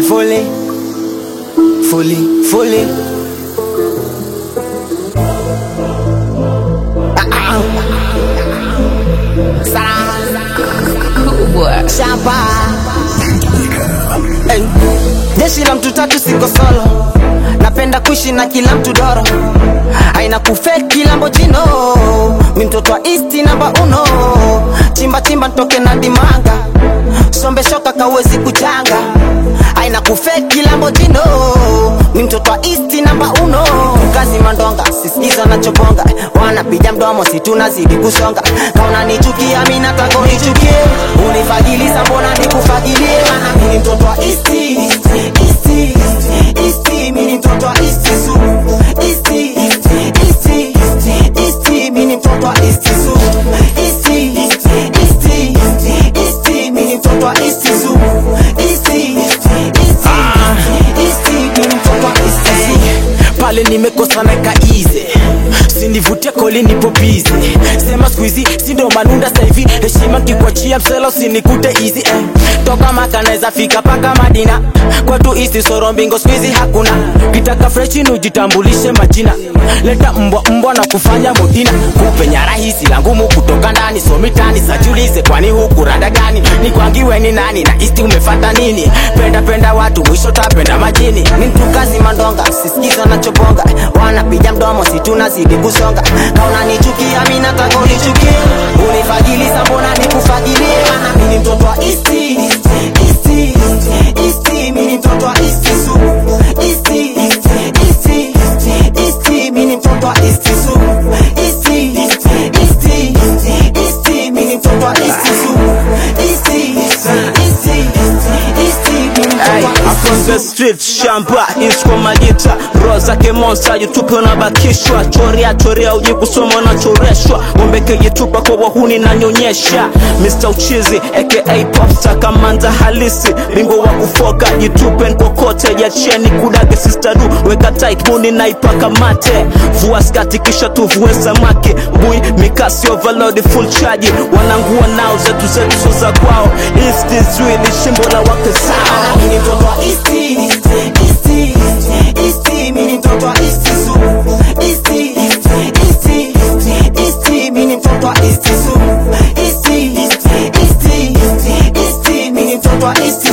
fully, fully, fully. Shamba hey. Jeshi la mtu tatu siko solo, napenda kuishi na kila mtu doro, aina kufe kila mbojino, mi mtoto wa isti namba uno, chimba chimba ntoke na dimanga, sombe shoka kawezi kuchanga, aina kufe kila mbojino, mi mtoto wa isti namba uno, kazi mandonga sisikiza nachobonga, wanapiga mdomo situnazidi kusonga, kauna nichukia mi nataka unichukie, unifagiliza mbona nikufagilie, maana mi ni mtoto wa isti, isti, isti, mi ni mtoto wa isti su, isti, isti, isti, mi ni mtoto wa isti su, isti, isti, isti, mi ni mtoto wa isti su, isti, isti, isti, mi ni mtoto wa isti su. pale nimekosa naeka easy sinivutie koli nipo busy sema squeezy sindo manunda saivi heshima kikwachia msela usinikute easy eh. toka maka naeza fika paka madina kwetu isti soro mbingo squeezy hakuna kitaka freshi nujitambulishe majina leta mbwa mbwa na kufanya modina kupenya rahisi la ngumu kutoka ndani somitani sajulize kwani huku rada gani ni kwangiwe ni nani na isti umefata nini penda penda watu mwisho tapenda majini ni mtu kazi mandonga sisikiza nachobonga wanapiga mdomo situnazidi kusonga kauna nichukia mi nataka unichukie unifagiliza mbona nikufagilie maana mi ni mtoto wa isti isti isti mi ni mtoto wa isti su isti isti isti mi ni mtoto wa isti su isti isti isti mi ni mtoto wa isti su isti isti isti mi ni mtoto wa I'm isti from su the street shamba isko majita roho zake monster jitupe unabakishwa choria choria uji kusoma unachoreshwa ngombeke jitupa kwa wahuni na nyonyesha Mr. Uchizi aka popstar kamanza halisi ringo wa kufoka jitupe nkokote jacheni kudage sister du weka tight muni naipaka mate vua skati kisha tuvue samaki bui mikasi overload full charge wanangua nao zetu zetu so za kwao East is really shimbo la wake sao Mimi ni mtoto wa Isti, Isti, Isti, mimi ni mtoto wa Isti su. Isti, Isti, Isti, mimi ni mtoto wa Isti su. Isti, Isti, Isti, mimi ni mtoto wa Isti